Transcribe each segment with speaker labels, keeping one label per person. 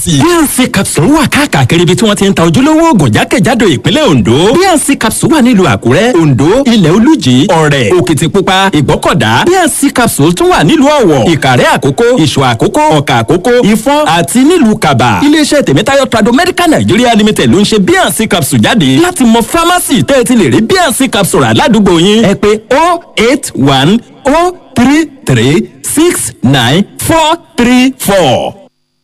Speaker 1: bnc capsule wà káàkiri ibi tí wọ́n ti ń ta ojúlówó oògùn jákèjádò ìpínlẹ̀ ondo bnc capsule wà nílùú àkúrẹ́ ondo ilẹ̀ olújì ọ̀rẹ́ òkìtìpupa ìgbọ́kọ̀dá bnc capsule tún wà nílùú ọ̀wọ̀ ìkàrẹ́ àkókó ìṣọ̀ àkókó ọ̀kà àkókó ìfọ́n àti nílùú kaba iléeṣẹ́ tèmítáyọ̀ trado medical nigeria limited ló ń ṣe bnc capsule jáde láti mọ pharmacy tẹ́ ẹ ti lè rí bnc capsule aládùúgbò yín ẹ pé 081 033 69 434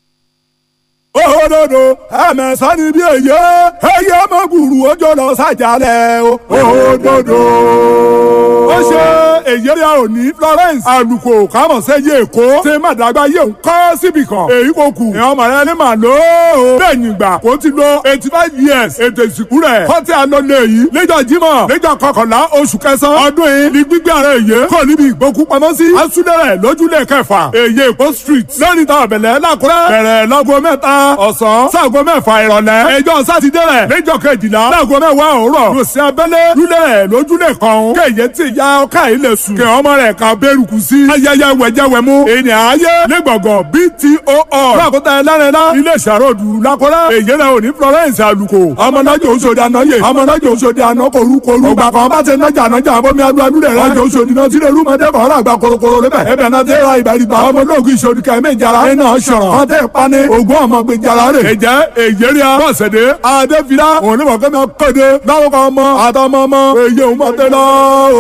Speaker 2: òdodo ẹ̀mẹ̀sán ni bí èyí ẹ̀yẹ mọ̀gùrù ọjọ́ lọ sàjálẹ̀ o òdodo. ó ṣe èyí rẹ̀ ò ní Florence àlùkò kámọ̀sẹ́yẹ èkó ṣe má dàgbà yé ń kọ́ síbì kan èyí kò kù ìyá ọmọ rẹ ní màá lò ó. bẹ́ẹ̀ni ìgbà kò ti lo eighty five years ètò ìsìnkú rẹ̀ kọ́tí àlọ́lẹ̀ yìí lẹ́jọ́ jímọ̀ lẹ́jọ́ kọkànlá oṣù kẹsàn-án ọdún yìí ní gbígbé ara èyí kò níbi ìgbókú pamọ́ sí asúlẹ̀rẹ̀ lójúlẹ̀ kẹfà èyí èkó street lẹ́ni tá ọ̀bẹ̀lẹ̀ lákúrẹ́ bẹ̀rẹ̀ lọ́gọ mẹ́ta ọ̀sán sáàgó mẹ́fà ìrọ̀lẹ́ ẹjọ́ sátidé rẹ̀ lẹ́jọ́ kejìlá láago mẹ́wàá òwúrọ̀ lòsì abẹ́lé lúlẹ̀ rẹ̀ lójúlẹ̀ kan kéye tí ìyá ọkà yìí lè sùn kẹ ọmọ rẹ̀ kan bẹ́rùkù sí ayẹyẹ wẹ̀jẹ̀wẹ̀mú ènìyàn ayé lẹ́gbọ̀ngàn bto lákòótá ẹlẹ́rìnlá ilé ìṣàròdù lákọ́rẹ́ èyí rẹ̀ òní Florence àlùkò ọmọnájò oṣòdì ànáyè ọmọnájò oṣòdì àná korukoru ọgbà kan bá ti nájà nájà abomi adúládú rẹ̀ rájò oṣòdì náà tí lèrú mọ́tẹ́ kọ́ ọ̀rọ̀ àgbà korokoro lébẹ̀ ẹbẹ̀ náà tẹ́ ra ìbàdìbà ọmọ olóògùn ìṣòdì kẹ́mí ìjàrá ẹ̀ náà ṣọ̀rọ̀ ọ̀tẹ̀ pani ògùn ọmọ gbé jara rẹ̀. ẹ̀jẹ̀ èyẹ́rìà bọ́sẹ̀dé adéfìlà òun ní mọ̀kẹ́mi kéde láwọn kan mọ àtọmọ ọmọ èyí òun mọ̀ tẹ́lẹ̀